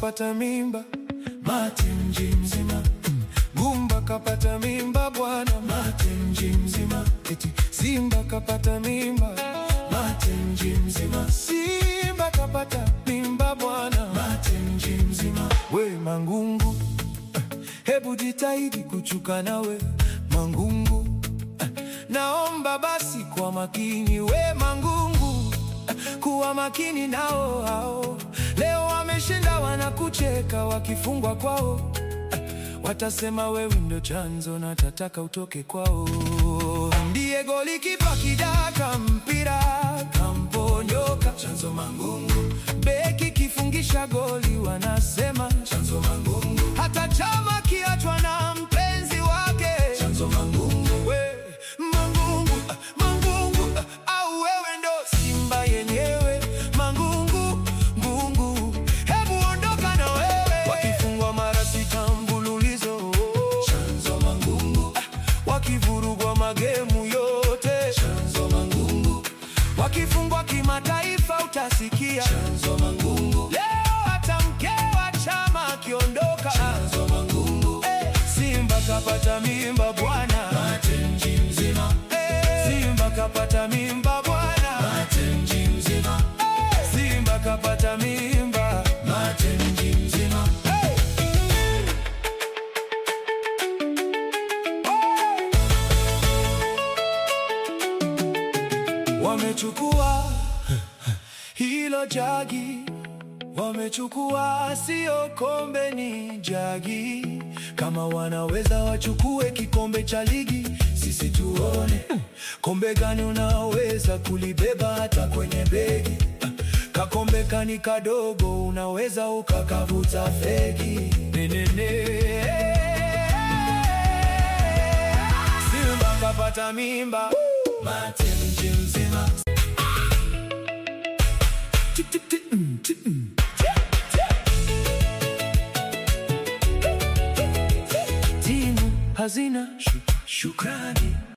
kapata mimba, mate mji mzima. Gumba kapata mimba bwana, mate mji mzima. Eti Simba kapata mimba, mate mji mzima. Simba kapata mimba bwana, mate mji mzima. We Mangungu, eh, hebu jitahidi kuchuka nawe Mangungu, eh, naomba basi kwa makini we Mangungu, eh, kuwa makini nao hao. Leo wameshinda wanakucheka wakifungwa kwao Watasema wewe ndo chanzo na tataka utoke kwao. Ndiye golikipa kidaka mpira kamponyoka, chanzo Mangungu. Beki kifungisha goli wanasema chanzo Mangungu. Hata chama kiachwa na mpenzi wake chanzo Mangungu. We Mangungu, ah, Mangungu ah, au wewe ndo Simba yenyewe Mangungu, ngungu, hebu ondoka na wewe. Wakifungwa mara sita mfululizo chanzo Mangungu, ah, wakivurugwa magemu yote chanzo Mangungu, wakifungwa kimataifa utasikia chanzo Mangungu. Leo hata mke wa chama akiondoka chanzo Mangungu. Eh, Simba kapata mimba bwana, mate mji mzima. Eh, Simba kapata mimba bwana, mate mji mzima. Eh, Simba kapata mimba, mate mji mzima. Hey! Wamechukua hilo jagi, wamechukua sio kombe, ni jagi. Kama wanaweza wachukue kikombe cha ligi, sisi tuone kombe gani unaweza kulibeba hata kwenye begi. Kakombe kani kadogo, unaweza ukakavuta fegi. Nenene. Simba kapata mimba, mate mji mzima. Tik, tik, tik, mm, tik, mm. Timu hazina shu- shukrani